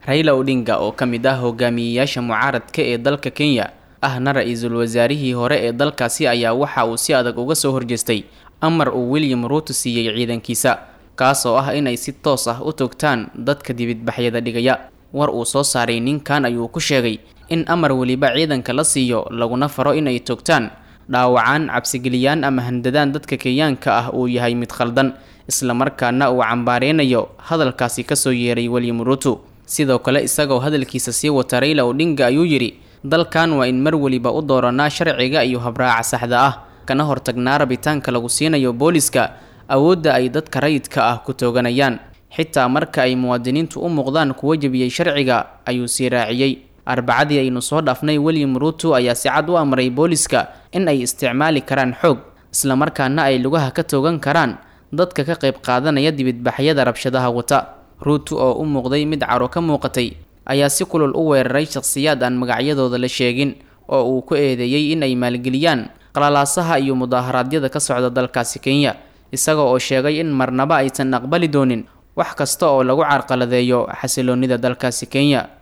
rayla odhinga oo ka mid ah hogaamiyeyaasha mucaaradka ee dalka kenya ahna ra-iisul wasaarihii hore ee dalkaasi ayaa waxa uu si adag uga soo horjeestay amar uu william ruuto siiyey ciidankiisa kaas oo ah inay si toos ah u togtaan dadka dibidbaxyada dhigaya war uu soo saaray ninkan ayuu ku sheegay in amar weliba ciidanka la siiyo laguna faro inay togtaan dhaawacaan cabsigeliyaan ama handadaan dadka kenyaanka ah uu yahay mid khaldan islamarkaana uu cambaareynayo hadalkaasi kasoo yeeray william ruuto sidoo kale isagoo hadalkiisa sii wata rayla odhinga ayuu yidhi dalkan waa in mar weliba u dooranaa sharciga iyo habraaca saxda ah kana hortagnaa rabitaanka lagu siinayo booliska awoodda ay dadka rayidka ah ku tooganayaan xitaa marka ay muwaadiniintu u muuqdaan kuwa jebiyey sharciga ayuu sii raaciyey arbacadii aynu soo dhaafnay william ruuto ayaa si cad u amray booliska in ay isticmaali karaan xoog islamarkaana ay lugaha ka toogan karaan dadka ka qayb qaadanaya dibidbaxyada rabshadaha wata ruuto oo u muuqday mid caro ka muuqatay ayaa si kulul u weeraray shakhsiyaad aan magacyadooda la sheegin oo uu ku eedeeyey in ay maalgeliyaan qalalaasaha iyo mudaaharaadyada ka socda dalkaasi kenya isaga oo sheegay in marnaba aysan aqbali doonin wax kasta oo lagu carqaladeeyo xasiloonida dalkaasi kenya